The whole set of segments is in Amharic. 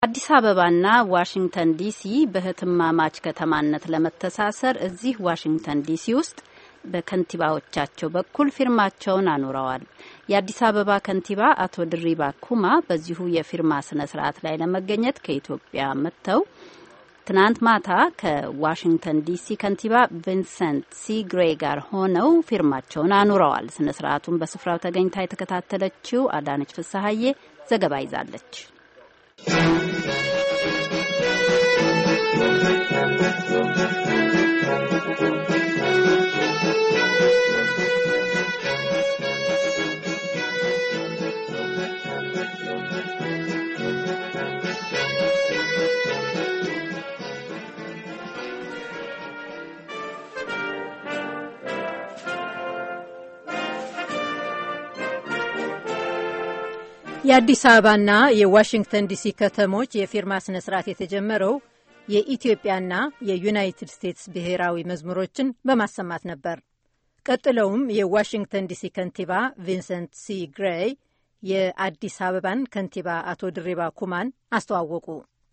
አዲስ አበባና ዋሽንግተን ዲሲ በህትማማች ከተማነት ለመተሳሰር እዚህ ዋሽንግተን ዲሲ ውስጥ በከንቲባዎቻቸው በኩል ፊርማቸውን አኑረዋል። የአዲስ አበባ ከንቲባ አቶ ድሪባ ኩማ በዚሁ የፊርማ ስነ ስርዓት ላይ ለመገኘት ከኢትዮጵያ መጥተው ትናንት ማታ ከዋሽንግተን ዲሲ ከንቲባ ቪንሰንት ሲ ግሬ ጋር ሆነው ፊርማቸውን አኑረዋል። ስነ ስርዓቱን በስፍራው ተገኝታ የተከታተለችው አዳነች ፍሳሀዬ ዘገባ ይዛለች። የአዲስ አበባና የዋሽንግተን ዲሲ ከተሞች የፊርማ ስነ ስርዓት የተጀመረው የኢትዮጵያና የዩናይትድ ስቴትስ ብሔራዊ መዝሙሮችን በማሰማት ነበር። ቀጥለውም የዋሽንግተን ዲሲ ከንቲባ ቪንሰንት ሲ ግሬይ የአዲስ አበባን ከንቲባ አቶ ድሪባ ኩማን አስተዋወቁ።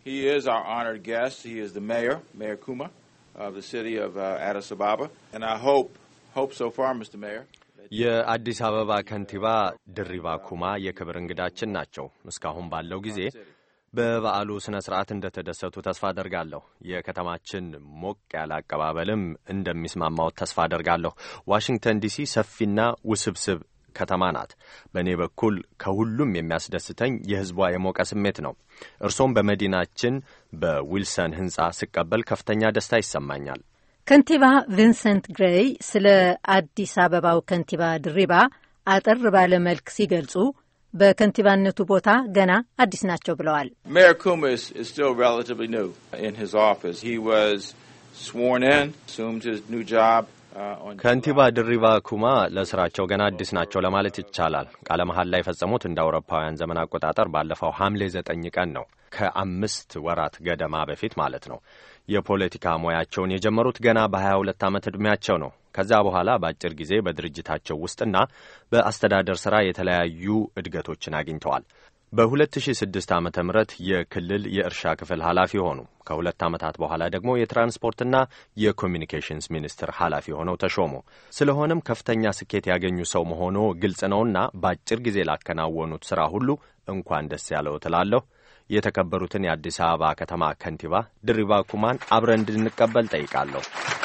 የአዲስ አበባ ከንቲባ ድሪባ ኩማ የክብር እንግዳችን ናቸው። እስካሁን ባለው ጊዜ በበዓሉ ሥነ ሥርዓት እንደተደሰቱ ተስፋ አደርጋለሁ። የከተማችን ሞቅ ያለ አቀባበልም እንደሚስማማው ተስፋ አደርጋለሁ። ዋሽንግተን ዲሲ ሰፊና ውስብስብ ከተማ ናት። በእኔ በኩል ከሁሉም የሚያስደስተኝ የሕዝቧ የሞቀ ስሜት ነው። እርሶም በመዲናችን በዊልሰን ሕንፃ ስቀበል ከፍተኛ ደስታ ይሰማኛል። ከንቲባ ቪንሰንት ግሬይ ስለ አዲስ አበባው ከንቲባ ድሪባ አጠር ባለ መልክ ሲገልጹ በከንቲባነቱ ቦታ ገና አዲስ ናቸው ብለዋል። ሜየር ኩማ still relatively new in his office. He was sworn in, assumed his new job ከንቲባ ድሪባ ኩማ ለስራቸው ገና አዲስ ናቸው ለማለት ይቻላል። ቃለ መሐላ የፈጸሙት እንደ አውሮፓውያን ዘመን አቆጣጠር ባለፈው ሐምሌ ዘጠኝ ቀን ነው። ከአምስት ወራት ገደማ በፊት ማለት ነው። የፖለቲካ ሙያቸውን የጀመሩት ገና በ22 ዓመት ዕድሜያቸው ነው። ከዛ በኋላ በአጭር ጊዜ በድርጅታቸው ውስጥና በአስተዳደር ሥራ የተለያዩ እድገቶችን አግኝተዋል። በ2006 ዓ ም የክልል የእርሻ ክፍል ኃላፊ ሆኑ። ከሁለት ዓመታት በኋላ ደግሞ የትራንስፖርትና የኮሚኒኬሽንስ ሚኒስትር ኃላፊ ሆነው ተሾሙ። ስለሆነም ከፍተኛ ስኬት ያገኙ ሰው መሆኖ ግልጽ ነውና በአጭር ጊዜ ላከናወኑት ሥራ ሁሉ እንኳን ደስ ያለው ትላለሁ። የተከበሩትን የአዲስ አበባ ከተማ ከንቲባ ድሪባ ኩማን አብረን እንድንቀበል ጠይቃለሁ።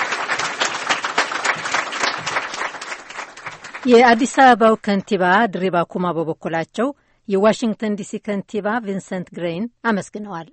የአዲስ አበባው ከንቲባ ድሪባ ኩማ በበኩላቸው የዋሽንግተን ዲሲ ከንቲባ ቪንሰንት ግሬይን አመስግነዋል።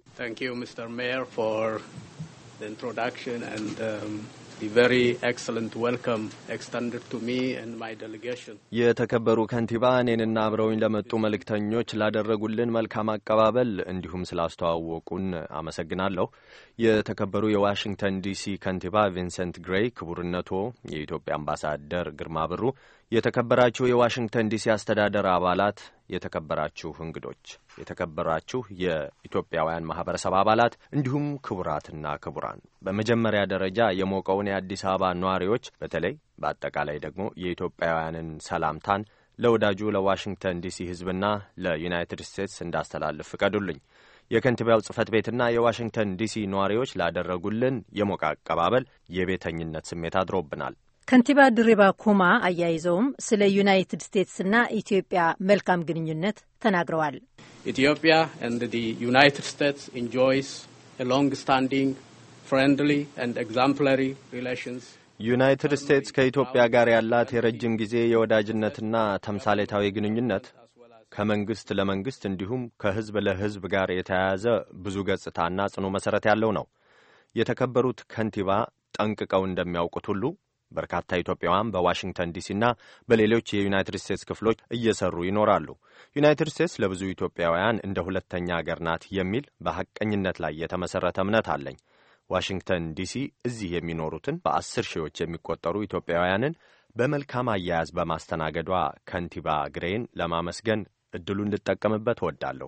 የተከበሩ ከንቲባ እኔንና አብረውኝ ለመጡ መልእክተኞች ላደረጉልን መልካም አቀባበል እንዲሁም ስላስተዋወቁን አመሰግናለሁ። የተከበሩ የዋሽንግተን ዲሲ ከንቲባ ቪንሰንት ግሬይ፣ ክቡርነቶ የኢትዮጵያ አምባሳደር ግርማ ብሩ፣ የተከበራችሁ የዋሽንግተን ዲሲ አስተዳደር አባላት፣ የተከበራችሁ እንግዶች፣ የተከበራችሁ የኢትዮጵያውያን ማህበረሰብ አባላት እንዲሁም ክቡራትና ክቡራን፣ በመጀመሪያ ደረጃ የሞቀውን የአዲስ አበባ ነዋሪዎች በተለይ በአጠቃላይ ደግሞ የኢትዮጵያውያንን ሰላምታን ለወዳጁ ለዋሽንግተን ዲሲ ሕዝብና ለዩናይትድ ስቴትስ እንዳስተላልፍ ፍቀዱልኝ። የከንቲባው ጽህፈት ቤትና የዋሽንግተን ዲሲ ነዋሪዎች ላደረጉልን የሞቀ አቀባበል የቤተኝነት ስሜት አድሮብናል። ከንቲባ ድሪባ ኩማ አያይዘውም ስለ ዩናይትድ ስቴትስና ኢትዮጵያ መልካም ግንኙነት ተናግረዋል። ኢትዮጵያ ኤንድ ዲ ዩናይትድ ስቴትስ ኢንጆይስ ሎንግ ስታንዲንግ ፍሬንድሊ ኤንድ ኤግዛምፕላሪ ሪሌሽንስ ዩናይትድ ስቴትስ ከኢትዮጵያ ጋር ያላት የረጅም ጊዜ የወዳጅነትና ተምሳሌታዊ ግንኙነት ከመንግስት ለመንግስት እንዲሁም ከህዝብ ለህዝብ ጋር የተያያዘ ብዙ ገጽታና ጽኑ መሠረት ያለው ነው። የተከበሩት ከንቲባ ጠንቅቀው እንደሚያውቁት ሁሉ በርካታ ኢትዮጵያውያን በዋሽንግተን ዲሲና በሌሎች የዩናይትድ ስቴትስ ክፍሎች እየሰሩ ይኖራሉ። ዩናይትድ ስቴትስ ለብዙ ኢትዮጵያውያን እንደ ሁለተኛ አገር ናት የሚል በሐቀኝነት ላይ የተመሠረተ እምነት አለኝ። ዋሽንግተን ዲሲ እዚህ የሚኖሩትን በአስር ሺዎች የሚቆጠሩ ኢትዮጵያውያንን በመልካም አያያዝ በማስተናገዷ ከንቲባ ግሬን ለማመስገን እድሉ እንድጠቀምበት እወዳለሁ።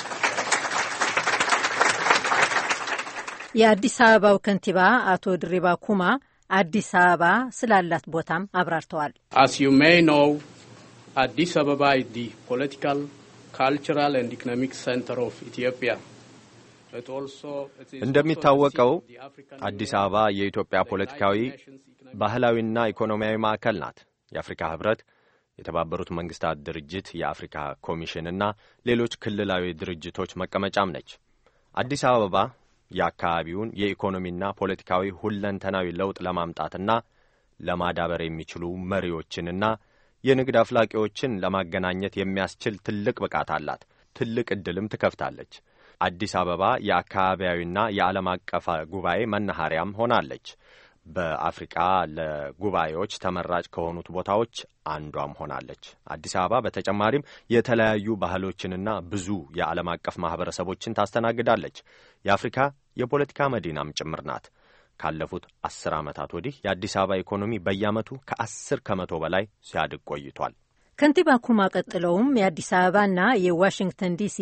የአዲስ አበባው ከንቲባ አቶ ድሪባ ኩማ አዲስ አበባ ስላላት ቦታም አብራርተዋል። አስ ዩ ሜይ ኖው አዲስ አበባ ኢዝ ዲ ፖለቲካል ካልቸራል ኤንድ ኢኮኖሚክ ሴንተር ኦፍ ኢትዮጵያ እንደሚታወቀው አዲስ አበባ የኢትዮጵያ ፖለቲካዊ፣ ባህላዊና ኢኮኖሚያዊ ማዕከል ናት። የአፍሪካ ህብረት፣ የተባበሩት መንግስታት ድርጅት፣ የአፍሪካ ኮሚሽንና ሌሎች ክልላዊ ድርጅቶች መቀመጫም ነች። አዲስ አበባ የአካባቢውን የኢኮኖሚና ፖለቲካዊ ሁለንተናዊ ለውጥ ለማምጣትና ለማዳበር የሚችሉ መሪዎችንና የንግድ አፍላቂዎችን ለማገናኘት የሚያስችል ትልቅ ብቃት አላት። ትልቅ ዕድልም ትከፍታለች። አዲስ አበባ የአካባቢያዊና የዓለም አቀፍ ጉባኤ መናኸሪያም ሆናለች። በአፍሪቃ ለጉባኤዎች ተመራጭ ከሆኑት ቦታዎች አንዷም ሆናለች። አዲስ አበባ በተጨማሪም የተለያዩ ባህሎችንና ብዙ የዓለም አቀፍ ማኅበረሰቦችን ታስተናግዳለች። የአፍሪካ የፖለቲካ መዲናም ጭምር ናት። ካለፉት አስር ዓመታት ወዲህ የአዲስ አበባ ኢኮኖሚ በየዓመቱ ከአስር ከመቶ በላይ ሲያድግ ቆይቷል። ከንቲባ ኩማ ቀጥለውም የአዲስ አበባና የዋሽንግተን ዲሲ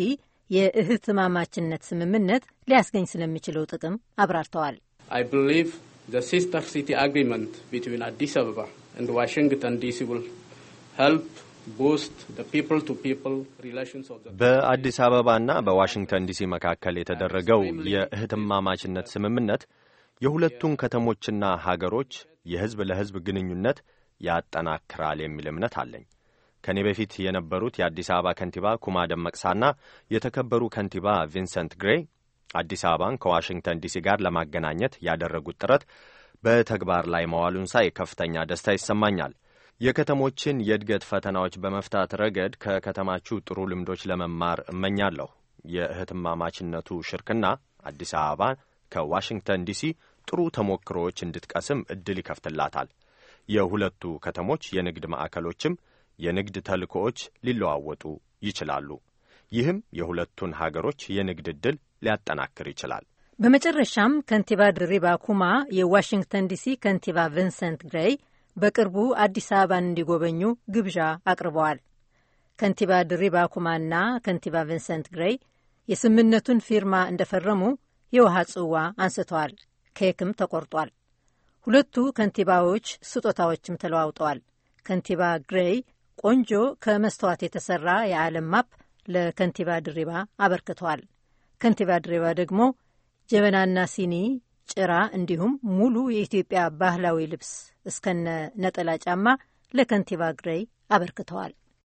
የእህትማማችነት ስምምነት ሊያስገኝ ስለሚችለው ጥቅም አብራርተዋል። I believe the sister city agreement between Addis Ababa and Washington DC will help boost the people-to-people relations of the በአዲስ አበባና በዋሽንግተን ዲሲ መካከል የተደረገው የእህትማማችነት ስምምነት የሁለቱን ከተሞችና ሀገሮች የሕዝብ ለሕዝብ ግንኙነት ያጠናክራል የሚል እምነት አለኝ። ከእኔ በፊት የነበሩት የአዲስ አበባ ከንቲባ ኩማ ደመቅሳና የተከበሩ ከንቲባ ቪንሰንት ግሬ አዲስ አበባን ከዋሽንግተን ዲሲ ጋር ለማገናኘት ያደረጉት ጥረት በተግባር ላይ መዋሉን ሳይ ከፍተኛ ደስታ ይሰማኛል። የከተሞችን የእድገት ፈተናዎች በመፍታት ረገድ ከከተማችሁ ጥሩ ልምዶች ለመማር እመኛለሁ። የእህትማማችነቱ ሽርክና አዲስ አበባ ከዋሽንግተን ዲሲ ጥሩ ተሞክሮዎች እንድትቀስም እድል ይከፍትላታል። የሁለቱ ከተሞች የንግድ ማዕከሎችም የንግድ ተልእኮዎች ሊለዋወጡ ይችላሉ። ይህም የሁለቱን ሀገሮች የንግድ ዕድል ሊያጠናክር ይችላል። በመጨረሻም ከንቲባ ድሪባ ኩማ የዋሽንግተን ዲሲ ከንቲባ ቪንሰንት ግሬይ በቅርቡ አዲስ አበባን እንዲጎበኙ ግብዣ አቅርበዋል። ከንቲባ ድሪባ ኩማና ከንቲባ ቪንሰንት ግሬይ የስምምነቱን ፊርማ እንደፈረሙ የውሃ ጽዋ አንስተዋል። ኬክም ተቆርጧል። ሁለቱ ከንቲባዎች ስጦታዎችም ተለዋውጠዋል። ከንቲባ ግሬይ ቆንጆ ከመስተዋት የተሰራ የዓለም ማፕ ለከንቲባ ድሪባ አበርክተዋል። ከንቲባ ድሪባ ደግሞ ጀበናና ሲኒ፣ ጭራ እንዲሁም ሙሉ የኢትዮጵያ ባህላዊ ልብስ እስከነ ነጠላ ጫማ ለከንቲባ ግሬይ አበርክተዋል።